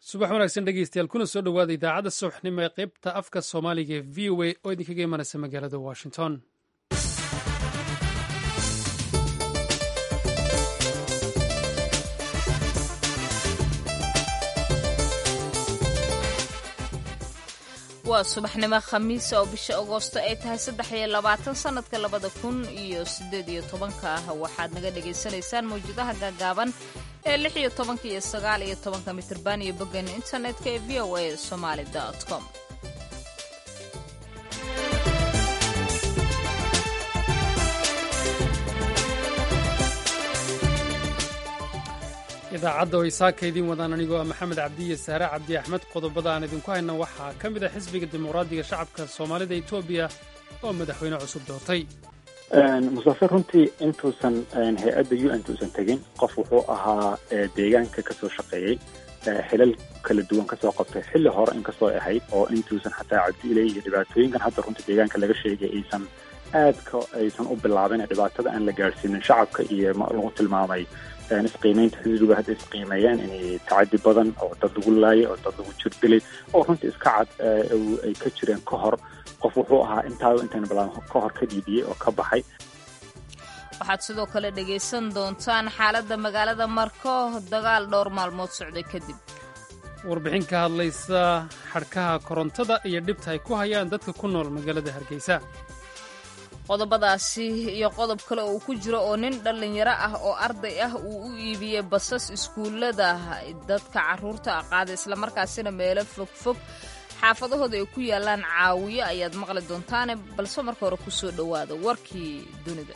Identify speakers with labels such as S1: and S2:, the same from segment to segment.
S1: subax wanaagsan dhegeystayaal kuna soo dhowaada idaacadda subaxnimo ee qaybta afka soomaaliga ee v o a oo idinkaga imanaysa magaalada washington
S2: waa subaxnimo khamiisa oo bisha agoosto ay tahay saddex iyo labaatan sanadka labada kun iyo sideed iyo tobanka ah waxaad naga dhagaysanaysaan mawjadaha gaagaaban ee lix iyo tobanka iyo sagaal iyo tobanka mitirban iyo boggan internetka ee v o a somaali com
S1: idaacadda oo isaaka idiin wadaan anigoo ah maxamed cabdiye saare cabdi axmed qodobada aan idinku hayna waxaa ka mid ah xisbiga dimuqraadiga shacabka soomaalida etoobiya oo madaxweyne cusub doortay
S3: mustafe runtii intuusan hay-adda u n tuusan tegin qof wuxuu ahaa deegaanka kasoo shaqeeyey xilal kala duwan kasoo qabtay xilli hore inkastoo ahayd oo intuusan xataa cabdiile iyo dhibaatooyinkan hadda runtii deegaanka laga sheegay aysan aadka aysan u bilaabin dhibaatada aan la gaadhsiinin shacabka iyo lagu tilmaamay isqiimeynta xisbiga hadda isqiimeeyaan inay tacadi badan oo dad lagu laayay oo dad lagu jirdilay oo runtii iska cad ay ka jireen ka hor qof wuxuu ahaa intaaba intayna bilaabin ka hor ka dhiibiyey oo ka baxay
S2: waxaad sidoo kale dhegaysan doontaan xaaladda magaalada marko dagaal dhowr maalmood socday kadib
S1: warbixin ka hadlaysa xadhkaha korontada iyo dhibta ay ku hayaan dadka ku nool magaalada hargeysa
S2: qodobadaasi iyo qodob kale oo uu ku jiro oo nin dhallinyaro ah oo arday ah uu u iibiyey basas iskuullada dadka carruurta qaada islamarkaasina meelo fogfog xaafadahooda ay ku yaalaan caawiyo ayaad maqli doontaane balse marka hore ku soo dhowaada warkii dunida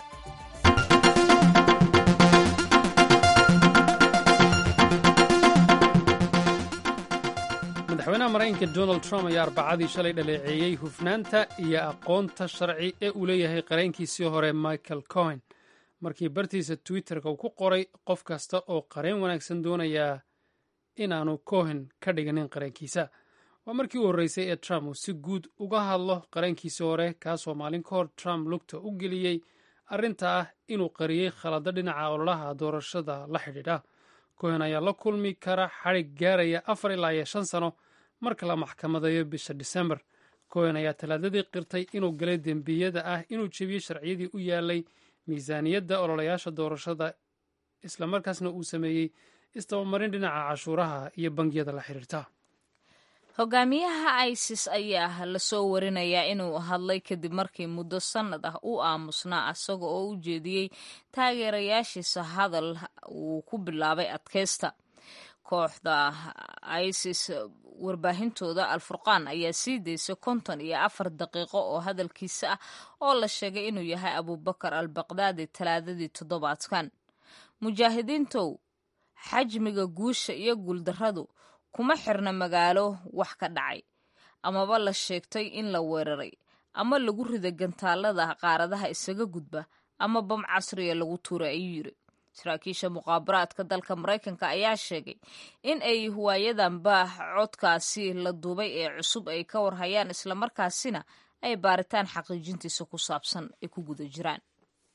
S1: madaxweynaha maraykanka donald trump ayaa arbacadii shalay dhaleeceeyey hufnaanta iyo aqoonta sharci ee uu leeyahay qareenkiisii hore michael cohen markii bartiisa twitterka uu ku qoray qof kasta oo qareen wanaagsan doonayaa inaanu cohen ka dhiganin qareenkiisa waa markii u horreysay ee trump uu si guud uga hadlo qareenkiisii hore kaasoo maalin ka hor trump lugta u geliyey arrinta ah inuu qariyey khalado dhinaca ololaha doorashada la xidhiidha cohen ayaa la kulmi kara xadhig gaaraya afar ilaa iyo shan sano marka la maxkamadeeyo bisha disembar cohen ayaa talaadadii qirtay inuu galay dembiyada ah inuu jebiyey sharciyadii u yaalay miisaaniyadda ololayaasha doorashada islamarkaasna uu sameeyey istabamarin dhinaca cashuuraha iyo bangiyada la xiriirta
S2: hogaamiyaha isis ayaa lasoo warinayaa inuu hadlay kadib markii muddo sannad ah uu aamusnaa isaga oo u jeediyey taageerayaashiisa hadal uu ku bilaabay adkaysta kooxda isis warbaahintooda alfurqaan ayaa sii daysay konton iyo afar daqiiqo oo hadalkiisa ah oo la sheegay inuu yahay abubakar al baqdaadi talaadadii toddobaadkan mujaahidiintow xajmiga guusha iyo guuldarradu kuma xirna magaalo wax ka dhacay amaba la sheegtay in la weeraray ama lagu rida gantaalada qaaradaha isaga gudba ama bam casriya lagu tuuray ayuu yiri saraakiisha muqaabaraadka dalka maraykanka ayaa sheegay in ay waayadanba codkaasi la duubay ee cusub ay ka warhayaan islamarkaasina ay baaritaan xaqiijintiisa ku saabsan ay ku guda jiraan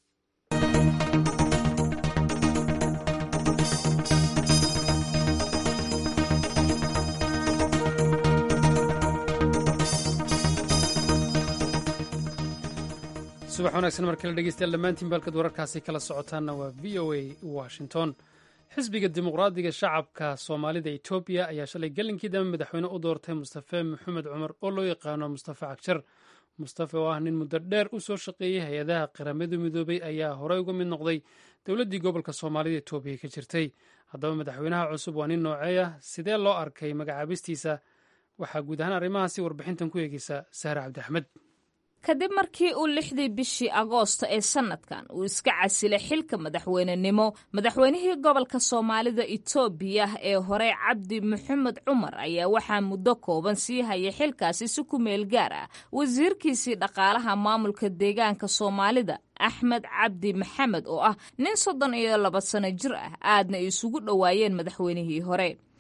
S1: subax wanaagsan mar kale dhegeystayaal dhammaantiin baalkad wararkaasi kala socotaanna waa v o a washington xisbiga dimuqraadiga shacabka soomaalida etoobiya ayaa shalay gelinkii dambe madaxweyne u doortay mustafe maxamed cumar oo loo yaqaano mustafe cagjar mustafe oo ah nin muddo dheer u soo shaqeeyey hay-adaha qaramada midoobay ayaa horey uga mid noqday dowladdii gobolka soomaalida etoobiya ka jirtay haddaba madaxweynaha cusub waa nin nooceeya sidee loo arkay magacaabistiisa waxaa guud ahaan arrimahaasi warbixintan ku eegeysa sahre cabdi axmed
S2: kadib markii uu lixdii bishii agoosto ee sanadkan uu iska casilay xilka madaxweynenimo madaxweynihii gobolka soomaalida itoobiya ee hore cabdi maxamed cumar ayaa waxaa muddo kooban sii hayay xilkaasi si ku meel gaar ah wasiirkiisii dhaqaalaha maamulka deegaanka soomaalida axmed cabdi maxamed oo ah nin soddon iyo laba sano jir ah aadna isugu dhowaayeen madaxweynihii hore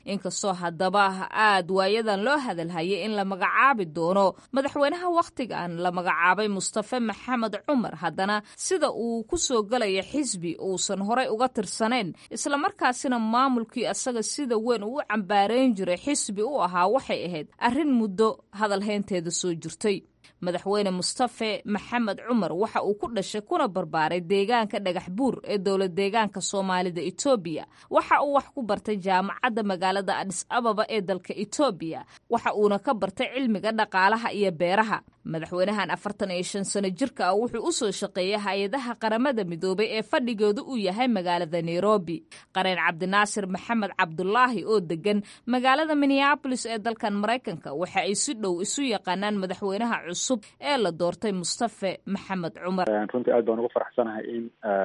S2: inkastoo haddaba aad waayadan loo hadalhayay in la magacaabi doono madaxweynaha wakhtigan la magacaabay mustafe maxamed cumar haddana sida uu ku soo gelaya xisbi uusan horey uga tirsanayn islamarkaasina maamulkii asaga sida weyn uu u cambaareyn jiray xisbi u ahaa waxay ahayd arrin muddo hadalhaynteeda soo jirtay madaxweyne mustafe maxamed cumar waxa uu ku dhashay kuna barbaaray deegaanka dhagax buur ee dowlad deegaanka soomaalida etoobiya waxa uu wax ku bartay jaamacadda magaalada adis ababa ee dalka etoobiya waxa uuna ka bartay cilmiga dhaqaalaha iyo beeraha madaxweynahan afartan iyo shan sano jirka ah wuxuu u soo shaqeeyay hay-adaha qaramada midoobay ee fadhigooda uu yahay magaalada nairobi qareen cabdinaasir maxamed cabdulaahi oo degan magaalada minneabolis ee dalkan maraykanka waxa ay si dhow isu yaqaanaan madaxweynaha cusub ee la doortay mustafe maxamed cumar
S3: runtii aad baan ugu faraxsanahay in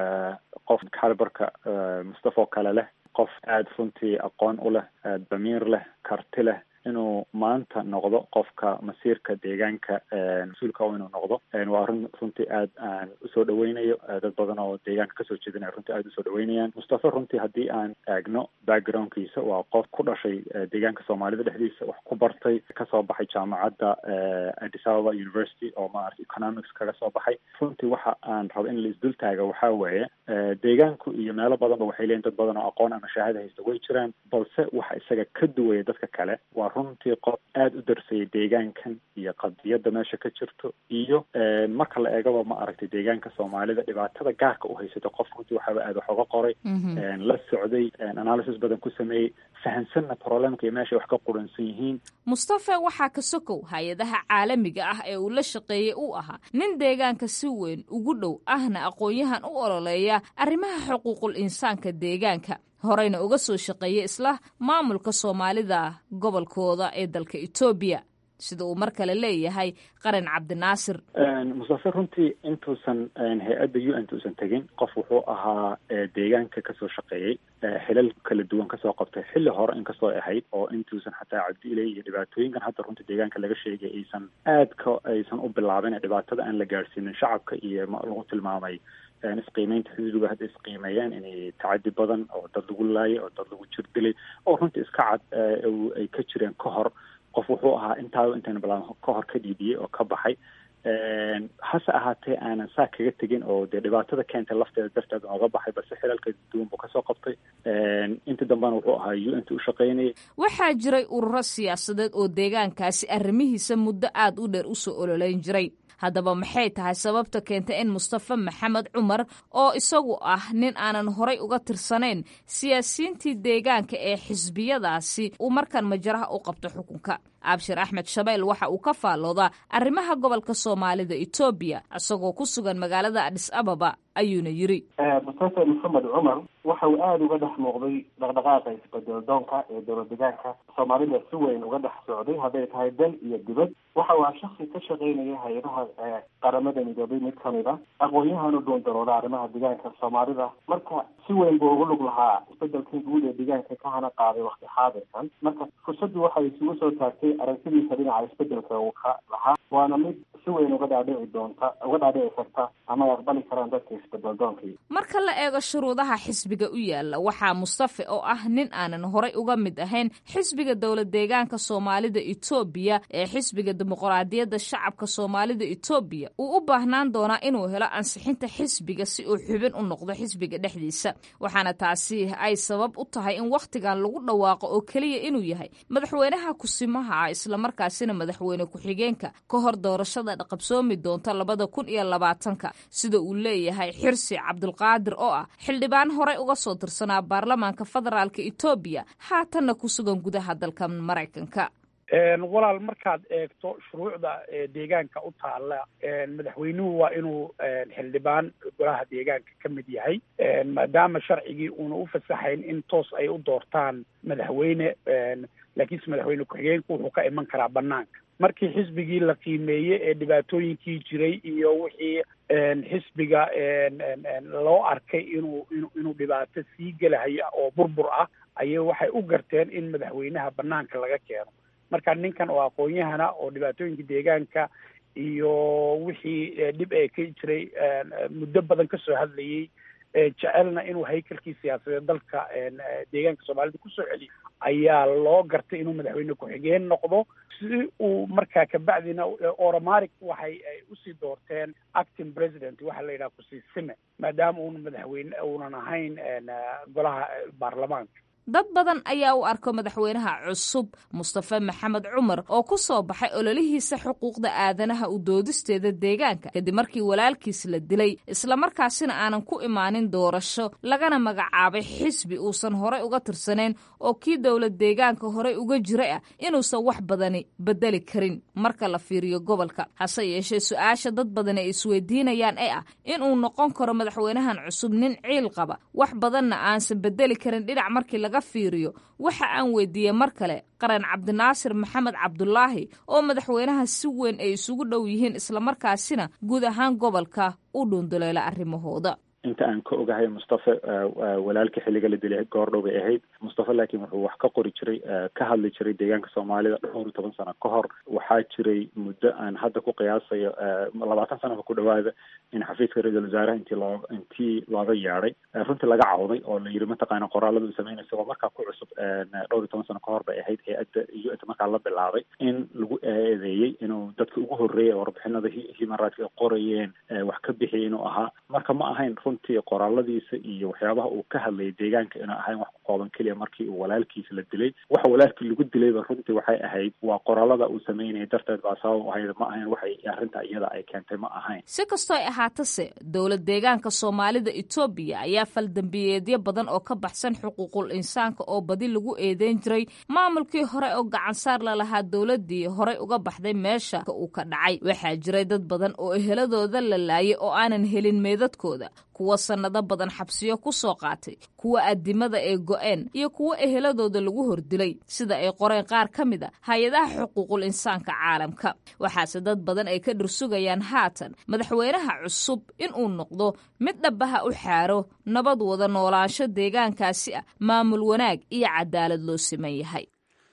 S3: qof calibarka mustafe oo kale leh qof aada runtii aqoon u leh damiir leh karti leh inuu maanta noqdo qofka masiirka deegaanka mas-uulka inuu noqdo waa run runtii aad aan usoo dhaweynayo dad badan oo deegaanka kasoo jeedinaya runtii aada usoo dhaweynayaan mustafe runtii haddii aan eegno backgroundkiisa waa qof ku dhashay deegaanka soomaalida dhexdiisa wax ku bartay kasoo baxay jaamacadda addis ababa university oo maarata economics kaga soo baxay runtii waxa aan rabo in la isdul taaga waxaa weeye deegaanku iyo meelo badanba waxay leeyiin dad badan oo aqoon ama shahaada haysta way jiraan balse waxa isaga ka duwaya dadka kale waa runtii qof aada u darsayay deegaankan iyo qadiyadda meesha ka jirto iyo marka la eegaba ma aragtay deegaanka soomaalida dhibaatada gaarka u haysato qof runtii waxaaba aada wax oga qoray la socday analysis badan ku sameeyey fahansanna problemka iyo meeshay wax ka quransan yihiin
S2: mustafe waxaa ka sokow hay-adaha caalamiga ah ee uu la shaqeeyey uu ahaa nin deegaanka si weyn ugu dhow ahna aqoon-yahan u ololeeya arrimaha xuquuqul insaanka deegaanka horeyna uga soo shaqeeyay isla maamulka soomaalida gobolkooda ee dalka etoobiya sida uu mar kale leeyahay qaran cabdinaasir
S3: mustafe runtii intuusan hay-adda u n tuusan tegin qof wuxuu ahaa deegaanka kasoo shaqeeyey xilal kala duwan kasoo qabtay xilli hore inkastoo ahayd oo intuusan xataa cabdiiley iyo dhibaatooyinkan hadda runtii deegaanka laga sheegay aysan aadka aysan u bilaabin dhibaatada aan la gaadhsiinin shacabka iyo lagu tilmaamay isqiimeynta xisbiga hadda isqiimeeyeen inay tacadi badan oo dad lagu laayay oo dad lagu jirdilay oo runtii iska cad ay ka jireen ka hor qof wuxuu ahaa intaaba intayna bilaab ka hor ka dhiidiyey oo ka baxay hase ahaatee aanan saa kaga tegin oo dee dhibaatada keentay lafteeda darteed ooga baxay balse xilalka duwan buu kasoo qabtay intii dambena wuxuu ahaa u n t u shaqaynayay
S2: waxaa jiray ururo siyaasadeed oo deegaankaasi arrimihiisa muddo aada u dheer usoo ololeyn jiray haddaba maxay tahay sababta keentay in mustafe maxamed cumar oo isagu ah nin aanan horay uga tirsanayn siyaasiyiintii deegaanka ee xisbiyadaasi uu markan majaraha u qabto xukunka abshir axmed shabeel waxa uu ka faalloodaa arrimaha gobolka soomaalida etoobiya isagoo ku sugan magaalada adis ababa ayuuna yiri
S4: mustafe maxamed cumar waxa uu aada uga dhex muuqday dhaqdhaqaaqa isbedel doonka ee dowlad deegaanka soomaalida si weyn uga dhex socday hadday tahay dal iyo dibad waxa uu ah shaksi ka shaqaynaya hay-adaha qaramada midoobay mid kamid a aqoon-yahan u dhuundarooda arrimaha deegaanka soomaalida marka si weyn buu ugu lug lahaa isbedelkii guud ee deegaanka ka hana qaaday wakti xaadirkan marka fursaddu waxay isugu soo taagtay aragtidiisa dhinaca isbedelka uu ka lahaa waana mid si weyn uga dhaadhici doonta uga dhaadhici karta ama ay aqbali karaan dadka isbedel doonkii
S2: marka la eego shuruudaha xisbiga u yaala waxaa mustafe oo ah nin aanan horay uga mid ahayn xisbiga dowlad deegaanka soomaalida etoobiya ee xisbiga dimuqraadiyadda shacabka soomaalida etoobiya uu u baahnaan doonaa inuu helo ansixinta xisbiga si uu xubin u noqdo xisbiga dhexdiisa waxaana taasi ay sabab u tahay in wakhtigan lagu dhawaaqo oo keliya inuu yahay madaxweynaha kusimaha ah islamarkaasina madaxweyne ku-xigeenka ka hor doorashada qabsoomi doonta labada kun iyo labaatanka sida uu leeyahay xirsi cabdulqaadir oo ah xildhibaan horey uga soo tirsanaa baarlamaanka federaalka etoobiya haatanna ku sugan gudaha dalka maraykanka
S5: walaal markaad eegto shuruucda deegaanka u taala madaxweynuhu waa inuu xildhibaan golaha deegaanka ka mid yahay maadaama sharcigii uuna u fasaxayn in toos ay u doortaan madaxweyne laakiinse madaxweyne ku-xigeenku wuxuu ka iman karaa banaanka markii xisbigii la qiimeeyey ee dhibaatooyinkii jiray iyo wixii xisbiga loo arkay inuu inu inuu dhibaato sii gelahayo oo burbur ah ayay waxay u garteen in madaxweynaha banaanka laga keeno marka ninkan oo aqoon-yahana oo dhibaatooyinka deegaanka iyo wixii dhib ee ka jiray muddo badan kasoo hadlayey jecelna inuu haykalkii siyaasadeed dalka deegaanka soomaalida kusoo celiyo ayaa loo gartay inuu madaxweyne ku-xigeen noqdo si uu markaa kabacdina oromaric waxay usii doorteen acting president waxaa la yidhaha kusii sime maadaama uuna madaxweyne uunan ahayn golaha baarlamaanka
S2: dad badan ayaa u arko madaxweynaha cusub mustafe maxamed cumar oo ku soo baxay ololihiisa xuquuqda aadanaha u doodisteeda deegaanka kadib markii walaalkiis la dilay islamarkaasina aanan ku imaanin doorasho lagana magacaabay xisbi uusan horey uga tirsanayn oo kii dowlad deegaanka horey uga jiray ah inuusan wax badani bedeli karin marka la fiiriyo gobolka hase yeeshee su-aasha dad badan ay isweydiinayaan ee ah inuu noqon karo madaxweynahan cusub nin ciil qaba wax badanna aansan bedeli karin dhinac markii laga fiiriyo waxa aan weydiiyey mar kale qaran cabdinaasir maxamed cabdulaahi oo madaxweynaha si weyn ay isugu dhow yihiin islamarkaasina guud ahaan gobolka u dhuunduleela arrimahooda
S3: inta aan ka ogahay mustafe walaalkii xilliga la dilay goordhow bay ahayd mustafe laakiin wuxuu wax ka qori jiray ka hadli jiray deegaanka soomaalida dhowr iyo toban sano ka hor waxaa jiray muddo aan hadda ku qiyaasayo labaatan sanaba ku dhawaada in xafiiska ra-iisul wasaaraha intii loo intii looga yeedhay runtii laga cawday oo la yidhi mataqaana qoraalada uu sameynay isagoo markaa ku cusub dhowr iyo toban sano ka hor bay ahayd hay-adda u n markaa la bilaabay in lagu eedeeyey inuu dadka ugu horreeyay warbixinada human rights ay qorayeen wax ka bixiyay inuu ahaa marka ma ahayn runtii qoraaladiisa iyo waxyaabaha uu ka hadlayay deegaanka inuu ahayn wax ku kooban keliya markii uu walaalkiisa la dilay waxa walaalkii lagu dilayba runtii waxay ahayd waa qoraalada uu sameynayay darteed baa sabab ahayd ma ahayn waxay arrinta iyada ay keentay ma ahayn
S2: si kastoo ay ahaatase dowlad deegaanka soomaalida etoobiya ayaa faldambiyeedyo badan oo ka baxsan xuquuqul insaanka oo badi lagu eedeyn jiray maamulkii hore oo gacansaar lalahaa dowladii horey uga baxday meesha uu ka dhacay waxaa jiray dad badan oo eheladooda la laayay oo aanan helin meedadkooda kuwa sannado badan xabsiyo ku soo qaatay kuwa addimada ay go-een iyo kuwo eheladooda lagu hordilay sida ay qoreen qaar ka mid a hay-adaha xuquuqul insaanka caalamka waxaase dad badan ay ka dhursugayaan haatan madaxweynaha cusub inuu noqdo mid dhabaha u xaaro nabad wada noolaansho deegaankaasi ah maamul wanaag iyo cadaalad loo siman yahay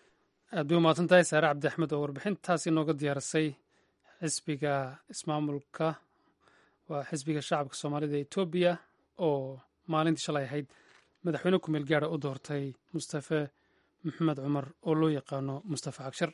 S1: aad bay umahadsan tahay saare cabdi axmed oo warbixintaasi nooga diyaarisay xisbiga ismaamulka waa xisbiga shacabka soomaalida ee etoobiya oo maalintii shalay ahayd madaxweyne kumeel gaara u doortay mustafe maxamed cumar oo loo yaqaano mustafe cagshar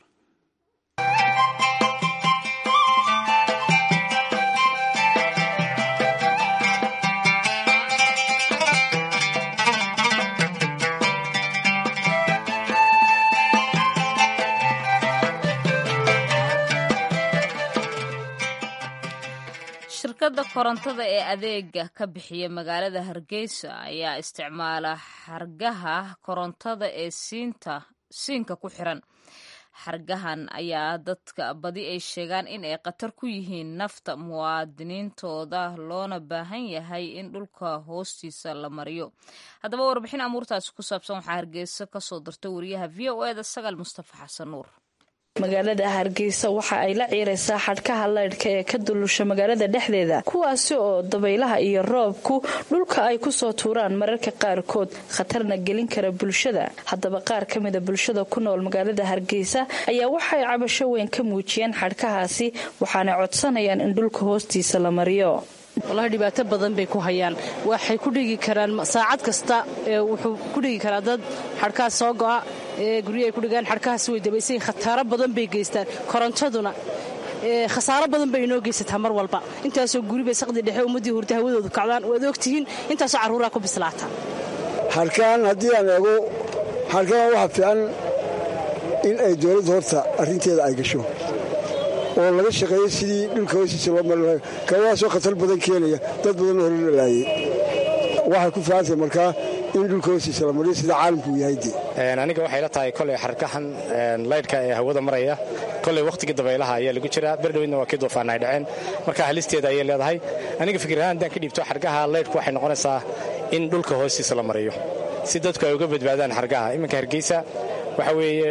S2: shirkadda korontada ee adeega ka bixiya magaalada hargeysa ayaa isticmaala xargaha korontada ee siinta siinka ku xiran xargahan ayaa dadka badi ay sheegaan in ay khatar ku yihiin nafta muwaadiniintooda loona baahan yahay in dhulka hoostiisa la mariyo haddaba warbixin amuurtaasi ku saabsan waxaa hargeysa kasoo dirtay wariyaha v o eda sagaal mustafa xasan nuur
S6: magaalada hargeysa waxa ay la ciiraysaa xadhkaha laydhka ee ka dulusha magaalada dhexdeeda kuwaasi oo dabaylaha iyo roobku dhulka ay kusoo tuuraan mararka qaarkood khatarna gelin kara bulshada haddaba qaar ka mida bulshada ku nool magaalada hargeysa ayaa waxay cabasho weyn ka muujiyeen xadhkahaasi waxaana codsanayaan in dhulka hoostiisa la mariyo
S7: walahi dhibaato badan bay ku hayaan waxay ku dhigi karaan saacad kasta wuxuu ku dhigi karaa dad xadhkaas soo go'a ee guryo ay ku dhigaan xadhkahaas way dabaysayin khataaro badan bay geystaan korontaduna khasaaro badan bay inoo geysataa mar walba intaasoo guribay saqdi dhexe ummaddii hurda hawadoodu kacdaan waad ogtihiin intaasoo carruuraa ku bislaata
S8: xadhkaan haddii aan eego xadhkaan waxaa fiican in ay dowladda horta arrinteeda ay gasho oo laga shaqeeyo sidii dhulka hoostiisa loo mari lahay kawaasoo khatar badan keenaya dad badanoo hore la laayay waxay ku fiicantahay markaa in dhulka hoostiisa la mariyo sida caalamku uu yahay dee
S9: aniga waxay la tahay koley xarkahan laydhka ee hawada maraya koley wakhtigii dabaylaha ayaa lagu jiraa berdhowedna waa kii duufaan ay dhaceen marka halisteeda ayay leedahay aniga fikirahaan haddaan ka dhiibto xargaha laydhku waxay noqonaysaa in dhulka hoostiisa la mariyo si dadku ay uga badbaadaan xargaha iminka hargeysa waxa weeye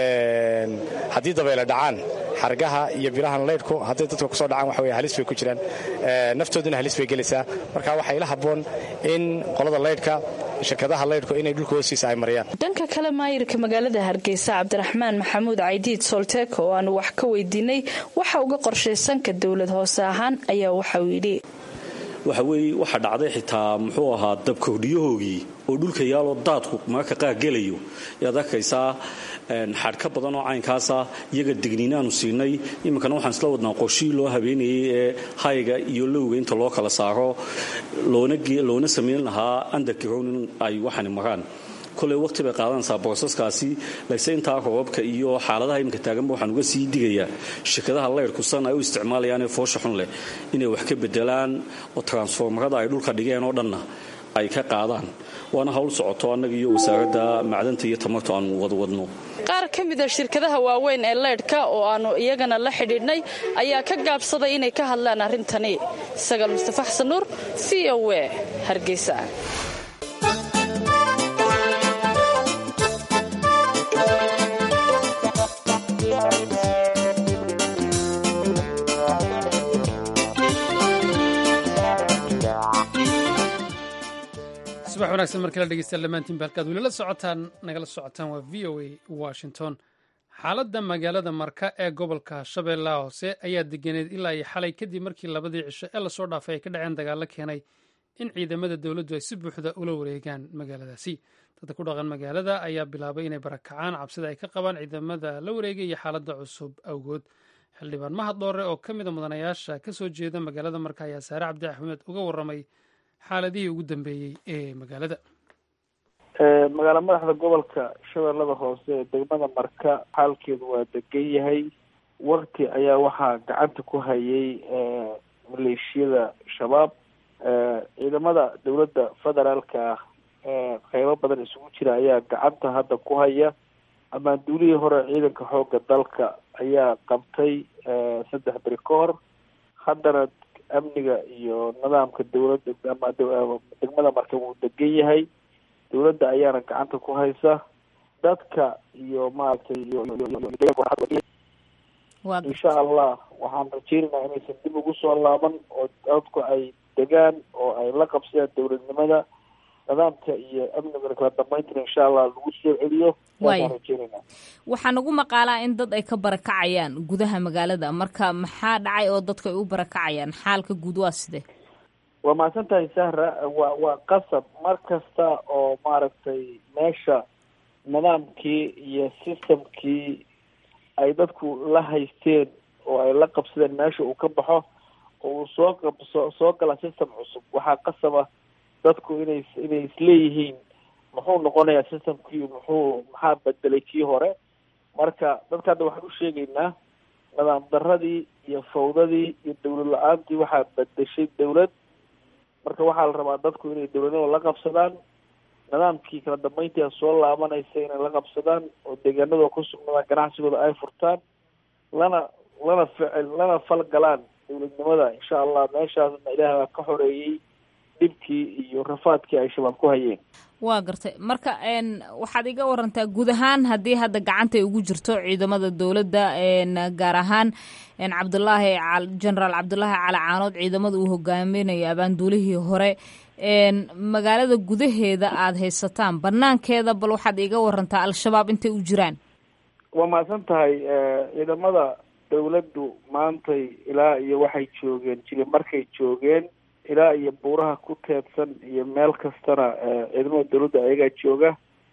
S9: haddii dabayla dhacaan xargaha iyo birahan laydhku hadday dadka kusoo dhacaan waxa weye halis bay ku jiraan naftooduna halis bay gelaysaa marka waxaa ila habboon in qolada laydhka shirkadaha laydhku inay dhulka hoostiisa ay mariyaan
S6: dhanka kale maayirka magaalada hargeysa cabdiraxmaan maxamuud caydiid solteeko oo aanu wax ka weydiinay waxa uga qorshaysanka dowlad hoose ahaan ayaa waxauu yidhi
S10: waxa weeye waxaa dhacday xitaa muxuu ahaa dabkordhiyahoogii oo dhulka yaaloo daadku mararka qaar gelayo yaad arkaysaa xadh ka badan oo caynkaasa iyaga digniinaanu siinay iminkana waxaan isla wadnaa qorshihii loo habeenayay ee hayga iyo lowga inta loo kala saaro loona samayn lahaa underground in ay waxani maraan koley waqti bay qaadanaysaa boosaskaasi lase intaa roobabka iyo xaaladaha iminka taaganba waxaan uga sii digayaa shirkadaha layrku san ay u isticmaalayaanee foosha xun leh inay wax ka bedelaan oo transformarada ay dhulka dhigeen oo dhanna ay ka qaadaan waana hawl socoto annaga iyo wasaaradda macdanta iyo tamarta aanu wadwadno
S6: qaar ka mida shirkadaha waaweyn ee leydhka oo aannu iyagana la xidhiidhnay ayaa ka gaabsaday inay ka hadlaan arrintani sagaal mustafa xasan nuur v o e hargeysa
S1: subax wanaagsan markala dhegeystayaal dhammaantiinba halkaad weli la socotaan nagala socotaan waa v o a washington xaaladda magaalada marka ee gobolka shabeellaha hoose ayaa deganeed ilaa iyo xalay kadib markii labadii cisho ee lasoo dhaafay ay ka dhaceen dagaallo keenay in ciidamada dowladdu ay si buuxda ula wareegaan magaaladaasi dadka ku dhaqan magaalada ayaa bilaabay inay barakacaan cabsida ay ka qabaan ciidamada la wareegay iyo xaaladda cusub awgood xildhibaan mahad dhoore oo ka mida mudanayaasha ka soo jeeda magaalada marka ayaa saare cabdi axmed uga warramay xaaladihii ugu dambeeyey ee magaalada
S11: magaala madaxda gobolka shabeellada hoose ee degmada marka xaalkeedu waa degan yahay wakti ayaa waxaa gacanta ku hayay maleeshiyada shabaab ciidamada dowladda federaalka ah qeybo badan isugu jira ayaa gacanta hadda ku haya amaanduulihii hore ciidanka xoogga dalka ayaa qabtay saddex beri ka hor haddana amniga iyo nidaamka dowladda ama degmada marka wuu degan yahay dowladda ayaana gacanta ku haysa dadka iyo maaragtay insha allah waxaan rajeynaynaa inaysan dib ugu soo laaban oo dadku ay degaan oo ay la qabsadaan dowladnimada nidaamka iyo amnigana kala dambayntana insha allah lagu soo celiyo waaan rajeynayna
S2: waxaa nagu maqaalaa in dad ay ka barakacayaan gudaha magaalada marka maxaa dhacay oo dadka ay u barakacayaan xaalka guud waa sidee
S11: waa mahadsan tahay sahra waa waa qasab mar kasta oo maaragtay meesha nidaamkii iyo systemkii ay dadku la haysteen oo ay la qabsadeen meesha uu ka baxo oo uu soo qabso soo gala system cusub waxaa qasaba dadku inay inay isleeyihiin muxuu noqonayaa systemkii muxuu maxaa bedelay kii hore marka dadka hadda waxaan u sheegaynaa nidaam daradii iyo fawdadii iyo dowlad la-aantii waxaa bedeshay dowlad marka waxaa la rabaa dadku inay dowladnimada la qabsadaan nidaamkii kala dambeyntia soo laabanaysa inay la qabsadaan oo deegaanadoo ku sugnaadaan ganacsigooda ay furtaan lana lana ficil lana falgalaan dowladnimada insha allah meeshaasna ilaah baa ka xoreeyey dhibkii iyo rafaadkii ay shabaab ku hayeen
S2: waa gartay marka waxaad iga warantaa guud ahaan haddii hadda gacantay ugu jirto ciidamada dowladda gaar ahaan cabdulaahi genaraal cabdulaahi cali caanood ciidamada uu hogaaminayo abaanduulihii hore magaalada gudaheeda aada haysataan banaankeeda bal waxaad iga warantaa al-shabaab intay u jiraan
S11: waa mahadsan tahay ciidamada dowladdu maantay ilaa iyo waxay joogeen jili markay joogeen ilaa iyo buuraha ku teedsan iyo meel kastana ciidamada dowladda ayagaa jooga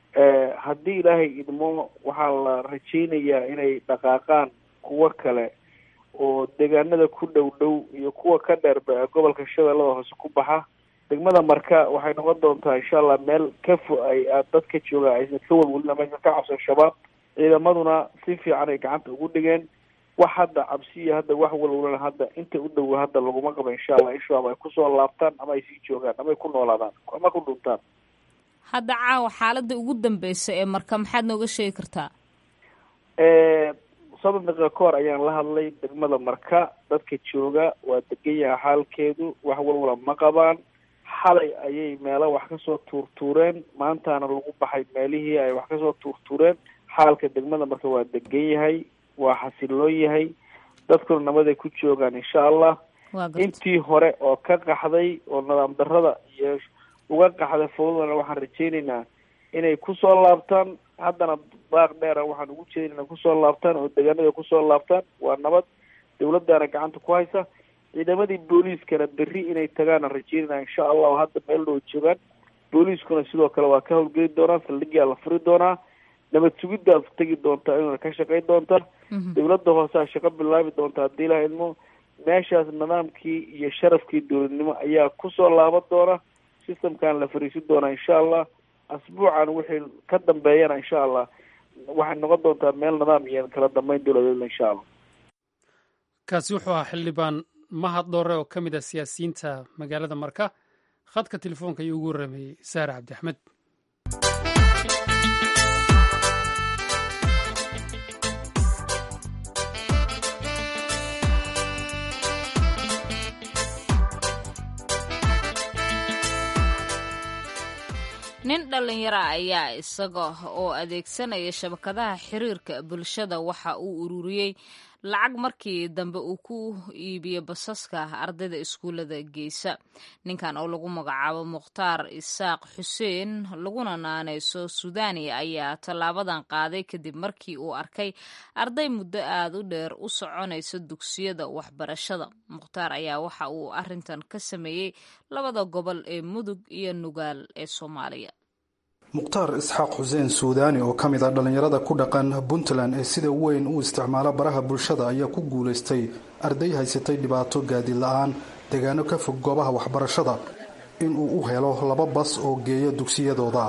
S11: haddii ilaahay idmo waxaa la rajeynayaa inay dhaqaaqaan kuwo kale oo deegaanada ku dhow dhow iyo kuwa ka dheerba ee gobolka shabeellada hoose ku baxa degmada marka waxay noqon doontaa insha allah meel ka fo ay dadka jooga aysan ka walwalin ama aysan ka cabsan shabaab ciidamaduna si fiican ay gacanta ugu dhigeen wax hadda cabsiya hadda wax walwalana hadda inta u dhow hadda laguma qabo insha allah in shabaab ay kusoo laabtaan ama ay sii joogaan ama ay ku noolaadaan ama ku dhuntaan
S2: hadda caawa xaaladda ugu dambeysa ee marka maxaad nooga sheegi kartaa
S11: soddon daqiiqa ka hor ayaan la hadlay degmada marka dadka jooga waa degan yaha xaalkeedu wax walwala ma qabaan xalay ayay meelo wax kasoo tuurtuureen maantaana lagu baxay meelihii ay wax kasoo tuurtuureen xaalka degmada marka waa degan yahay waa xasiloon yahay dadkuna nabaday ku joogaan insha allah intii hore oo ka qaxday oo nidaam darada iyo uga qaxday fawdana waxaan rajeyneynaa inay kusoo laabtaan haddana baaq dheera waxaan ugu jeedin inay kusoo laabtaan oo deegaanada kusoo laabtaan waa nabad dawladdaana gacanta ku haysa ciidamadii booliiskana berri inay tagaana rajeynana insha allahu hadda meel dhow joogaan booliiskuna sidoo kale waa ka howlgeli doonaa saldhigaa la furi doonaa nabad sugiddaas tegi doontaa inuna ka shaqayn doonta dowladda hooseha shaqo bilaabi doonta haddii ilaha idmo meeshaas nidaamkii iyo sharafkii dowladnimo ayaa kusoo laaban doona systemkan la fariisin doonaa insha allah asbuucan wixii ka dambeeyana insha allah waxay noqon doontaa meel nidaam iyo kala dambeyn dowladeedna insha allah
S1: kaasi wuxuu ahaa xildhibaan mahad dhoore oo ka mid ah siyaasiyiinta magaalada marka khadka telefoonka ayuu ugu warrameeyey saare cabdi axmed
S2: nin dhallinyara ayaa isaga oo adeegsanaya shabakadaha xiriirka bulshada waxa uu ururiyey lacag markii dambe uu ku iibiyo basaska ardayda iskuullada geysa ninkan oo lagu magacaabo mukhtaar isaaq xuseen laguna naaneyso suudani ayaa tallaabadan qaaday kadib markii uu arkay arday muddo aada u dheer u soconaysa dugsiyada waxbarashada mukhtaar ayaa waxa uu arintan ka sameeyey labada gobol ee mudug iyo nugaal ee soomaaliya
S12: mukhtaar isxaaq xuseen suudaani oo ka mid ah dhallinyarada ku dhaqan puntland ee sida weyn u isticmaala baraha bulshada ayaa ku guulaystay arday haysatay dhibaato gaadiid la-aan deegaano ka fog goobaha waxbarashada inuu u helo laba bas oo geeya dugsiyadooda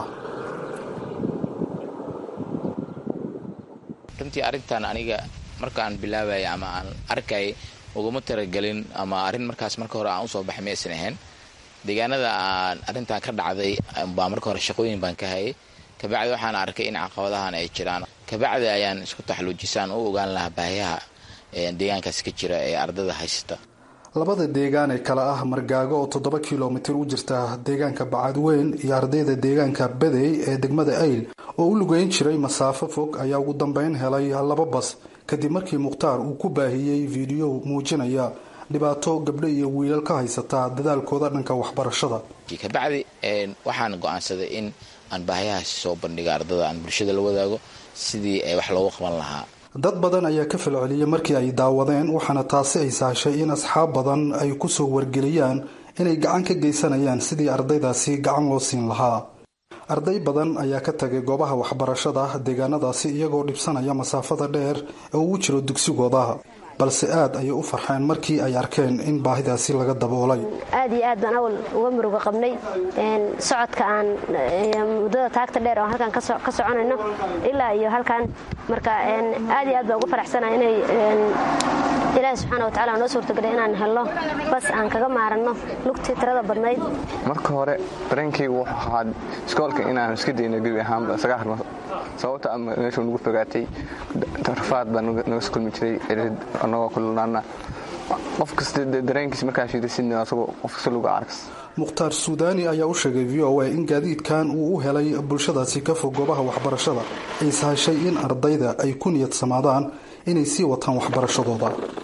S13: runtii arrintan aniga markaan bilaabaya ama aan arkay uguma talagelin ama arrin markaas marka hore aan usoo baxay maysan ahayn deegaanada aan arrintan ka dhacday baa marka hore shaqooyin baan ka hayay kabacdi waxaan arkay in caqabadahan ay jiraan kabacdi ayaan isku taxluujisaan u ogaan lahaa baahiyaha deegaankaas ka jira ee ardada haysata
S12: labada deegaan ee kale ah margaago oo toddoba kilomitir u jirta deegaanka bacadweyn iyo ardayda deegaanka badey ee degmada ayl oo u lugeyn jiray masaafo fog ayaa ugu dambeyn helay laba bas kadib markii mukhtaar uu ku baahiyey fiidiyo muujinaya dhibaato gabdho iyo wiilal ka haysataa dadaalkooda dhanka waxbarashada
S13: kabacdi waxaan go-aansaday in aan baahiyahaasi soo bandhiga ardada aan bulshada la wadaago sidii wax loogu qaban lahaa
S12: dad badan ayaa ka falceliyey markii ay daawadeen waxaana taasi ay sahashay in asxaab badan ay kusoo wargeliyaan inay gacan ka geysanayaan sidii ardaydaasi gacan loo siin lahaa arday badan ayaa ka tagay goobaha waxbarashada deegaanadaasi iyagoo dhibsanaya masaafada dheer ee uu jiro dugsigooda balse aad ayay u farxeen markii ay arkeen in baahidaasi laga daboolay
S14: aad iyo aad baan awal uga muruga qabnay socodka aan muddada taagta dheer oo halkan ka soconayno ilaa iyo halkan marka aad iyo aad baan uga faraxsanahay inay ilaahi subxaana wa tacala noo suurtagelay inaan helno bas aan kaga maaranno lugtii tirada badnayd
S15: marka hore dareenkaygu wuxuu ahaa iskoolka inaan iska dayno gebi ahaanba isaga harno sababta ama meeshuu nagu fogaatay rafaad baa naga kulmi jiray anagoo kululaana qof kasta dareenkiis markaa shiidasidna asagoo qof kasta lagu arkas
S12: mukhtaar suudaani ayaa u sheegay v o a in gaadiidkan uu u helay bulshadaasi ka fog goobaha waxbarashada ay sahashay in ardayda ay ku niyad samaadaan inay sii wataan waxbarashadooda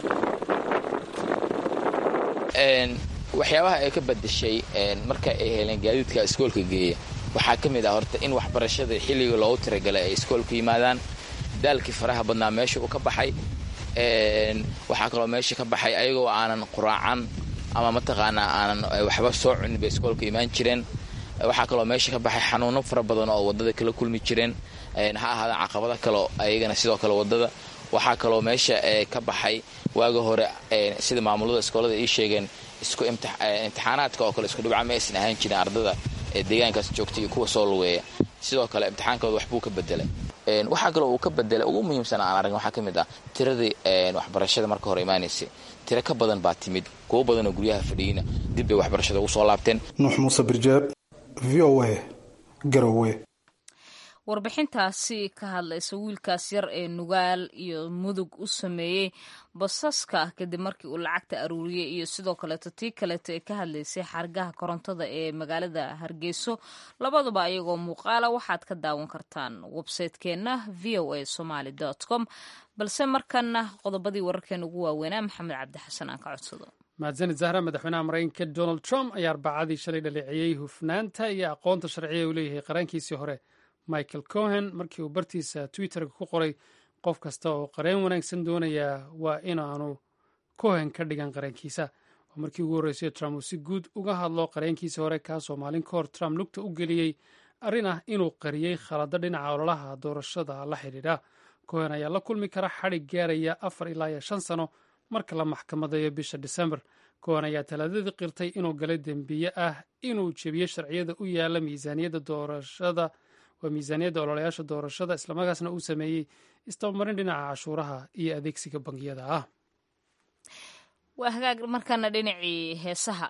S13: waxyaabaha ay ka badashay marka ay heleen gaadiidka iskoolka geeya waxaa ka mid ah horta in waxbarashada xilliga loogu tiragalay ay iskoolku yimaadaan daalkii faraha badnaa meesha uu ka baxay waxaa kaloo meesha ka baxay ayagoo aanan quraacan ama mataqaanaa aanan waxba soo cunin bay iskoolka imaan jireen waxaa kaloo meesha ka baxay xanuuno fara badan oo wadada kala kulmi jireen ha ahaadaan caqabado kaleo ayagana sidoo kale wadada waxaa kaloo meesha ka baxay waaga hore sida maamulada iskoolada ii sheegeen isku imtixaanaadka oo kale isku dhibca ma aysan ahaan jirin ardada deegaankaas joogta iyo kuwa soo lugeeya sidoo kale imtixaankooda waxbuu ka bedelay waxaa kaloo uu ka bedelay ugu muhiimsan aan aragn waxaa ka mid ah tiradii waxbarashada marka hore imaanaysay tiro ka badan baa timid kuwo badanoo guryaha fadhiyina dib bay waxbarashada ugu soo laabteen
S12: nuux muuse birjeeb v o a garowe
S2: warbixintaasi ka hadlaysa wiilkaas yar ee nugaal iyo mudug u sameeyey basaska kadib markii uu lacagta aruuriyey iyo sidoo kaleeto tii kaleeto ee ka hadlaysay xargaha korontada ee magaalada hargeyso labaduba ayagoo muuqaala waxaad ka daawan kartaan websaytekeenna v o a somaly com balse markana qodobadii wararkeena ugu waaweynaa maxamed cabdi xasan aan ka codsado
S1: mahadsanid zahra madaxweynaha maraykanka donald trump ayaa arbacadii shalay dhaleeceeyey hufnaanta iyo aqoonta sharciya uu leeyahay qarankiisii hore michael cohen markii uu bartiisa twitterka ku qoray qof kasta oo qareen wanaagsan doonaya waa inaanu cohen ka dhigan qarankiisa waa markii ugu horreysay trump uu si guud uga hadlo qareenkiisii hore kaasoo maalin ka hor trump lugta u geliyey arrin ah inuu qariyey khalado dhinaca ololaha doorashada la xidhiidha cohen ayaa la kulmi kara xadhig gaaraya afar ilaa iyo shan sano marka la maxkamadeeyo bisha disembar cohen ayaa talaadadii qirtay inuu galay dembiye ah inuu jebiyey sharciyada u yaala miisaaniyadda doorashada waa miisaaniyadda ololayaasha doorashada islamarkaasna uu sameeyey istabamarin dhinaca cashuuraha iyo adeegsiga bangiyada ah
S2: waa hagaag markaana dhinacii heesaha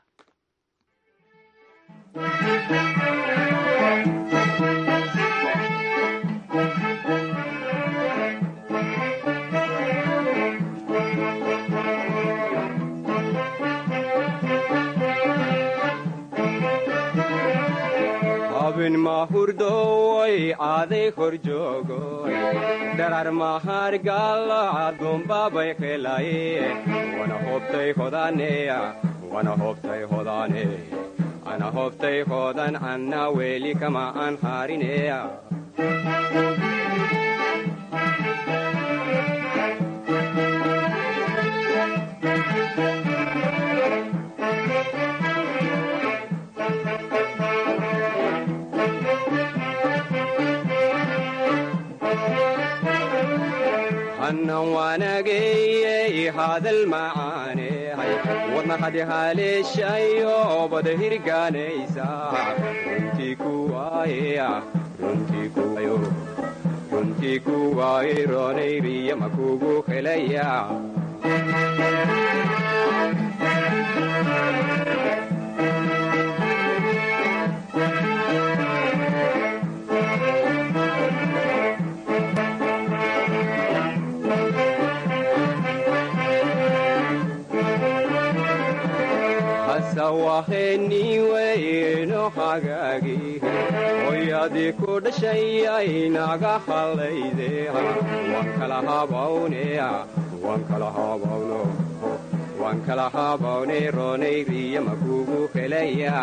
S16: abin mahurdoy aaday kor joogoy dharar mahargala adumbabay qelaye wana hobtay hodaneya wana hobtay hodane ana hobtay hodan anna weli kama an harineya hannan waanageyey hadal macaanehay wadna hadi haleeshayo bada hirgaanaysa runtii kuwaayeya runtii kuwayo runtii kuwaaye roonayriya makugu helaya waheniweyno hagaagi hoyadii ku dhashayay naga hallayde waan kala habawneya waan kala habawno waan kala habawne roonayriya makugu helaya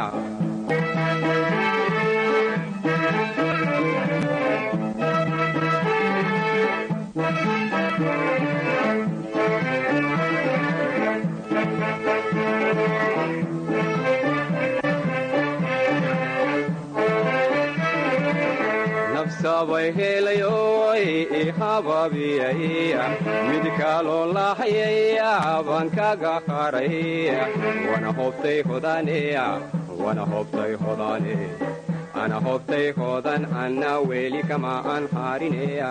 S16: sabay helayoy ihababiyay mid kaloo lahayaya baan kaga qaray wana hobtay hodaneya wana hobtay hodane ana hobtay hodan anna weli kama an harineya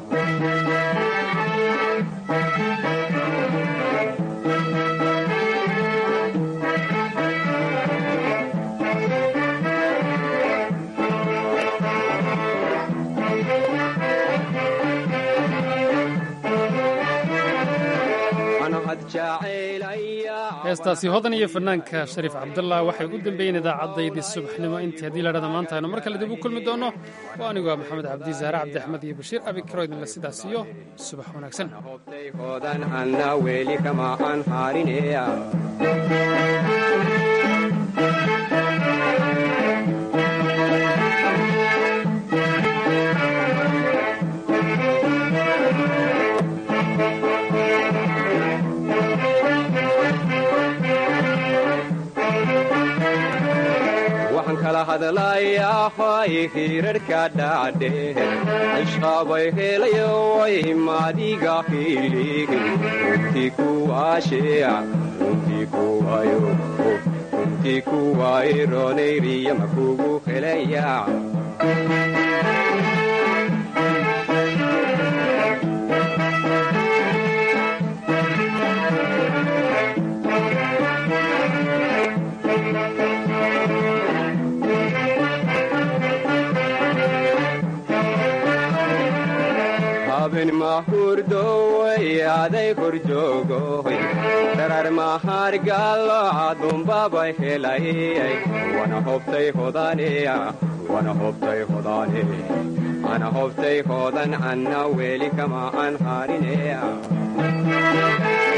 S1: heestaasi hodan iyo fanaanka shariif cabdullah waxay u dambeeyeen idaacaddaydii subaxnimo intii haddii ladhada maanta aynu mar kale dib u kulmi doonno waa anigoo maxamed cabdi zaare cabdi axmed iyo bashiir abikaro idinle sidaas iyo subax wanaagsan
S16: hadlayahay hirarhka dhacdhe ishqabay helayoy madiga hilig runtii kuwaasheya runtii kuwayo runtii kuwaaye roonayriya makugu helaya abin mahurdoy aday kor joogoy dharar mahargalo adumbabay helay wana hobtay hodaneya wana hobtay hodane ana hobtay hodan anna weli kama an harineya